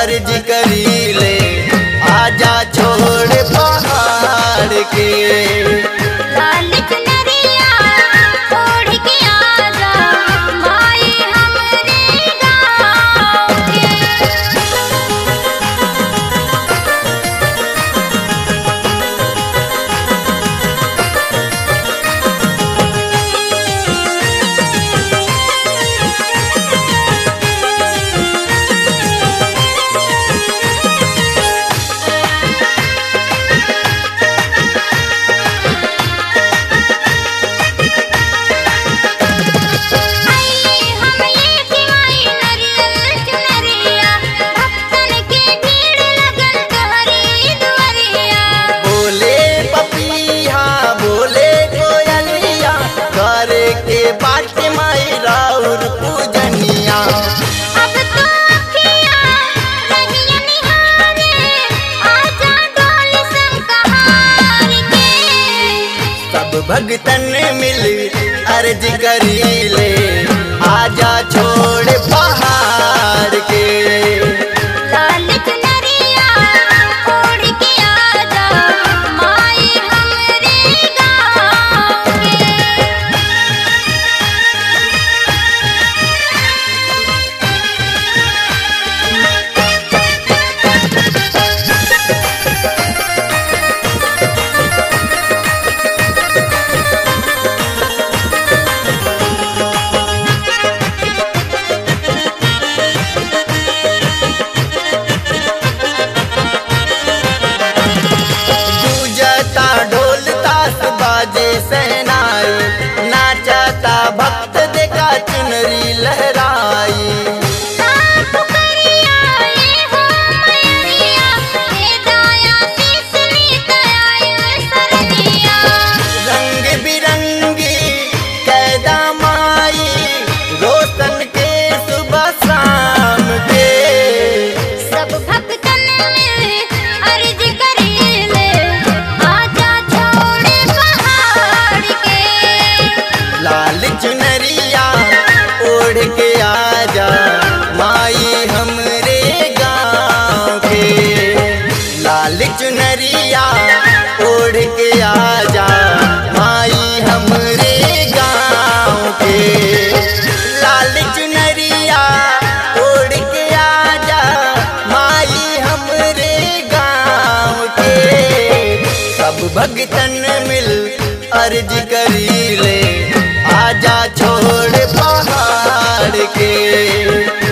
अर्ज करी ले आजा छोड़ पहाड़ के लाल चुनरिया ओढ़ के आजा माई हमरे गाँव के आई हम लेके आई नरियल चुनरिया भक्तन के भीड़ लगल तोहरी दुआरिया बोले पपिया बोले कोयलिया करे के बाट माई राउर पूजनिया अब तो अखियाँ रहिया निहारे आजा डोल संकहार के सब भगतन मिल अर्ज करी ले आजा छोड़ पहाड़ के लाल चुनरिया ओढ़ के आजा माई हमरे गाँव के पूजता ढोल ताश बाजे सहनाई नाचता भक्त देखा चुनरी लहराई साफ करिया ये हो मैरिया हे दाया तीसरी दया सरनिया रंग बिरंगी कैदा माई रोशन के सुबह शाम के सब भक्तन मिल अर्ज करेले आजा छोड़े पहाड़ के लाल चुनरिया ओढ़ के आजा माई हमरे गाँव के लाल चुनरिया ओढ़ के आजा माई हमरे गाँव के लाल चुनरिया ओढ़ के आजा माई हमरे गाँव के सब भगतन मिल अर्ज करी ले आजा छोड़ पहाड़ के